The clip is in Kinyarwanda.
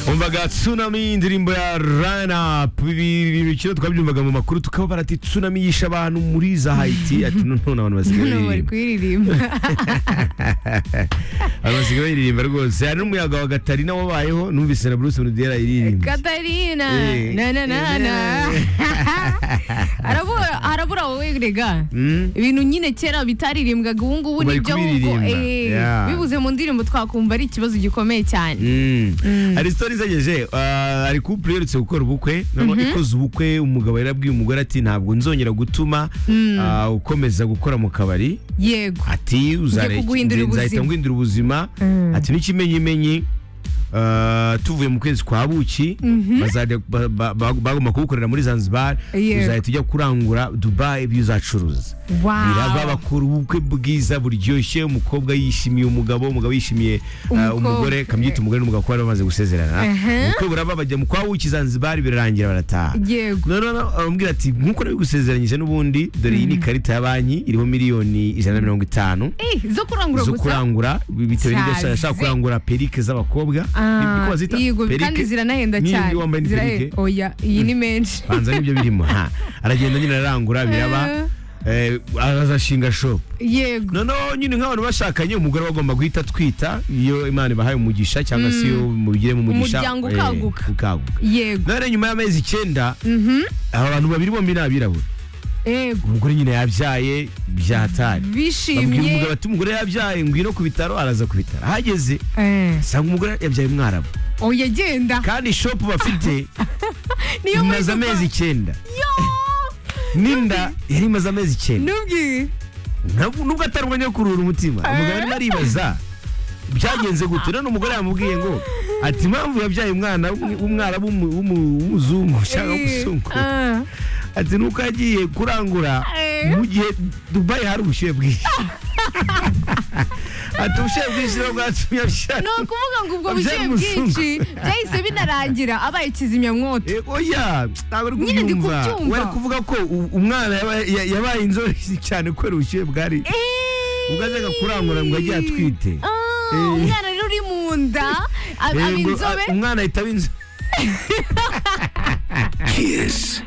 twumvaga tsunami indirimbo ya rana ibintu twabyumvaga mu makuru tukaba barati tsunami yishe abantu muri za hayiti ati none abantu basigaye hano bari baririmba kuririmba abantu basigaye baririmba rwose hari n'umuyaga wa gatari nawo wabayeho numvise na bruce bunudiyara iririmba katarina Eh. na na na na arabura arabura wowe rega ibintu nyine kera bitaririmbwaga ubu ngubu Bari nibyo nk'uko kubiririmba. eh, Yeah. bibuze mu ndirimbo twakumva ari ikibazo gikomeye cyane hari sitori zageje ah, hari kupure iherutse gukora ubukwe noneho ikoze ubukwe umugabo yari abwiye umugore ati ntabwo nzongera gutuma ah, ukomeza gukora mu kabari yego ati uzare- kuguhindurira nzahita ubuzima." nguhindura ubuzima Mm. ati n'ikimenyimenyi ah, tuvuye mu kwezi kwa buki bazajya ba- ba- ba- bagomba kubukorera muri zanzibar Yeah. uzahita ujya kurangura dubai ibyo uzacuruza Wow. biraba bakora ubukwe bwiza buryoshye umukobwa yishimiye umugabo umugabo yishimiye ah, Umukobwa. umugore kambyita umugore n'umugabo kuba bamaze gusezerana Aha. ubukwe buraba bajya mu kwa buki zanzibar birarangira barataha yego none aramubwira ati nk'uko nabigusezeranyije n'ubundi dore iyi ni ikarita ya banki iriho miliyoni ijana na mirongo itanu Eh, zo kurangura zo gusa kurangura bitewe n'ibyo ashaka- ashaka Sazi. kurangura perike z'abakobwa Ni- niko Ah, bazita? yego Perike. kandi ziranahenda Niyo cyane iyo wambaye ni Zirahe- perike oya iyi ni menshi banza n'ibyo birimo ha aragenda nyine ararangura biraba eh, azashinga shop yego noneho nyine nk'abantu bashakanye umugore bagomba guhita atwita iyo imana ibahaye umugisha cyangwa se iyo mubigiremo umugisha Umuryango eh, ukaguka. ukaguka yego none nyuma y'amezi icyenda aba bantu babiri bombi ni abirabura yego umugore nyine yabyaye byahatari babwira umugabo bishimye ati umugore yabyaye ngwino ku bitaro araza ku bitaro ahageze Eh, asanga umugore yabyaye umwarabu oya genda kandi shopu bafite niyo muri imaze amezi icyenda n'inda yari imaze amezi icyenda nubwi Ntabwo- nubwo atari umwanya wo kuruhura umutima umugabo arimo aribaza byagenze gute none umugore yamubwiye ngo ati impamvu yabyaye umwana w'umwe- w'umwarabu w'umu- w'umu- w'umuzungu cyangwa w'umuzungu ati nuko yagiye kurangura Eh. mu gihe dubayi hari ubushyuhe bwinshi ati ubushyuhe bwinshi rero bwatumye ni abishaka ukuvuga ngo ubwo Abyaye bushyuye umuzungu. bwinshi byahise binarangira abaye kizimyamwoto Eh, oya ntabwo ari Nyine ndi kubyumva kubyumva. wari kuvuga ko u- umwana yaba- ya- yabaye inzobe cyane kubera ubushyuhe bwari ubwo ajyaga kurangura ngo ajye atwite Ah, Eh. umwana rero uri mu nda ab- Eh, aba ngo, inzobe ah, umwana ahita aba inzobe Kiss.